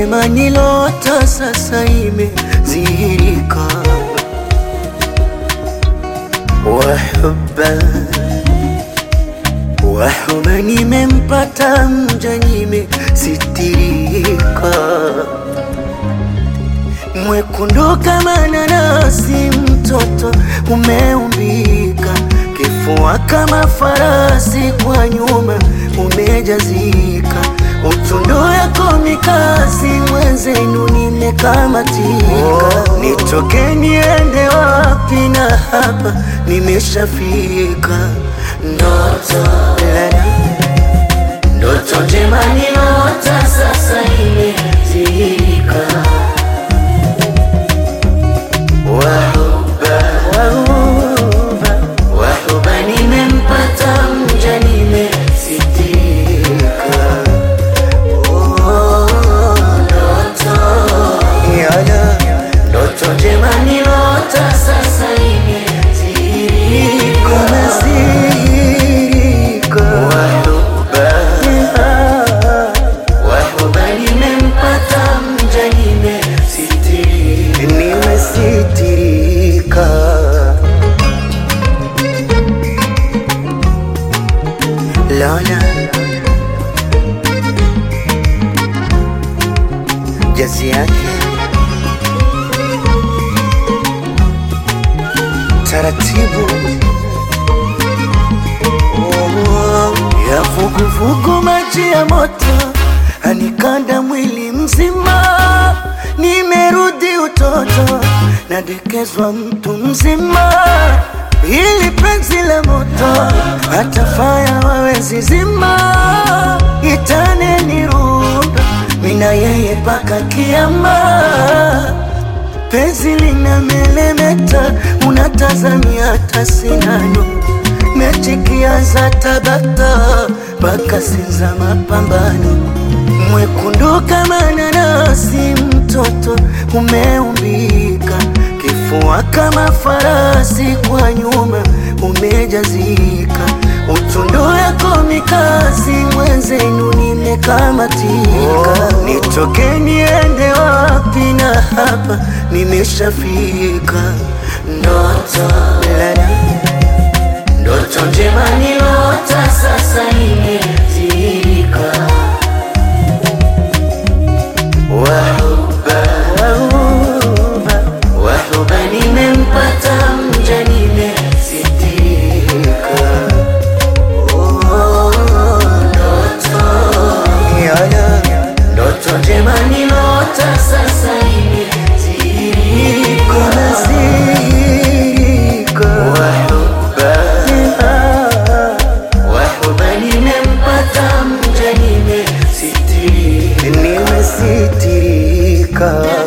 njema nilota sasa imezihirika. Wahuba wahuba, nimempata mja, nimesitirika. Mwekundu kama nanasi, mtoto umeumbika, kifua kama farasi, kwa nyuma umejazika, utundu yako mikasi, mwenzenu nimekamatika. Nitoke niende wapi? Na hapa nimeshafika. Ndoto lala, ndoto njema nilota, sasa imezika. Wahuba, wahuba, wahuba, nimempata mja, nimesitika. Oh, ndoto yala, ndoto njema nilota, sasa imezika. Wahuba, wahuba, nimempata mja, nimesitika. Nimesitirika. Lola jazi yake taratibu Oh, ya vuguvugu, maji ya moto anikanda mwili mzima, nimerudi utoto, nadekezwa mtu mzima, ili penzi la moto hata faya wawezi zima, itane nirunda mina yeye paka kiama penzi lina melemeta, unatazamia hata sinano mechi kianza tabata mpaka sinza mapambano, mwekundu kama nanasi, mtoto umeumbika, kifua kama farasi, kwa nyuma umejazika, utundu yako mikasi, mwenzenu nimekamatika. Nitoke niende wapi? Na hapa nimeshafika. Ndoto lala Ndoto njema nilota, sasa imezika. Wahuba, wahuba, wahuba, nimempata mja, nimesitika. Oh, ndoto yala, ndoto njema nilota, sasa imezika. Wahuba, wahuba, nimempata mja, nimesitirika. Nimesitirika.